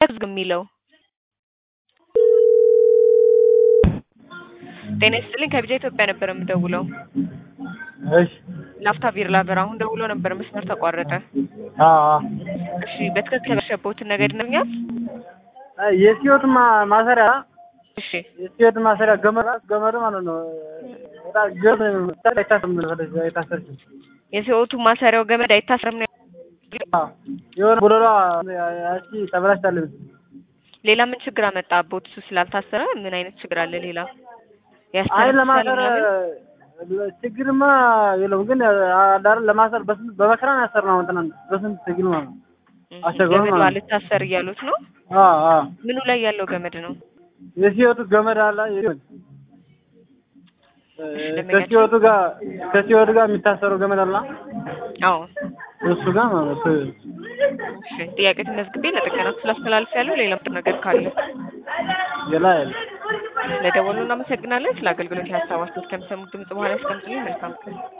ዝግ የሚለው ጤና ይስጥልኝ ከቢጃ ኢትዮጵያ ነበር የምደውለው። እሺ ላፍታ ቢራ በር አሁን ደውሎ ነበር መስመር ተቋረጠ። አዎ አዎ። እሺ በትክክል ያሸበውትን ነገር ይነግሩኛል? አይ የሲዮት ማ- ማሰሪያ እሺ የሲዮት ማሰሪያ ገመድ ገመዱ ማለት ነው። በጣም ገመድ አይታሰርም ወደዛ አይታሰርም። የሲኦቱ ማሰሪያው ገመድ አይታሰርም ነው። አዎ የሆነ ቦሎሏ ያቺ ተበላሽታለች። ሌላ ምን ችግር አመጣ? ቦት እሱ ስላልታሰረ ምን አይነት ችግር አለ ሌላ? አይ ያስተነፍሳል ለማሰር ምናምን? ችግርማ የለውም፣ ግን አዳር ለማሰር በስንት በመከራ ነው ያሰርነው። እንትና በስንት ትግል ማለት ነው። እህ፣ አስቸግሮ ገመዱ ማለት ነው። አልታሰር እያሉት ነው። አዎ አዎ ምኑ ላይ ያለው ገመድ ነው? የሲዮቱ ገመድ አለ የሲዮት ደንበኛችን- ከሲዮቱ ጋር ከሲዮቱ ጋር የሚታሰረው ገመድ አለ አዎ እሱ ጋር ማለት ነው። እሺ ጥያቄ ተመዝግቤ ለጥገና ስላስተላልፍ ያለው ሌላ ምጥር ነገር ካለ ሌላ የለም። ለደወሉ እናመሰግናለን። ስለ አገልግሎት የሀሳብ አስተያየት ከሚሰሙት ድምጽ በኋላ ያስቀምጡልኝ። መልካም ቀን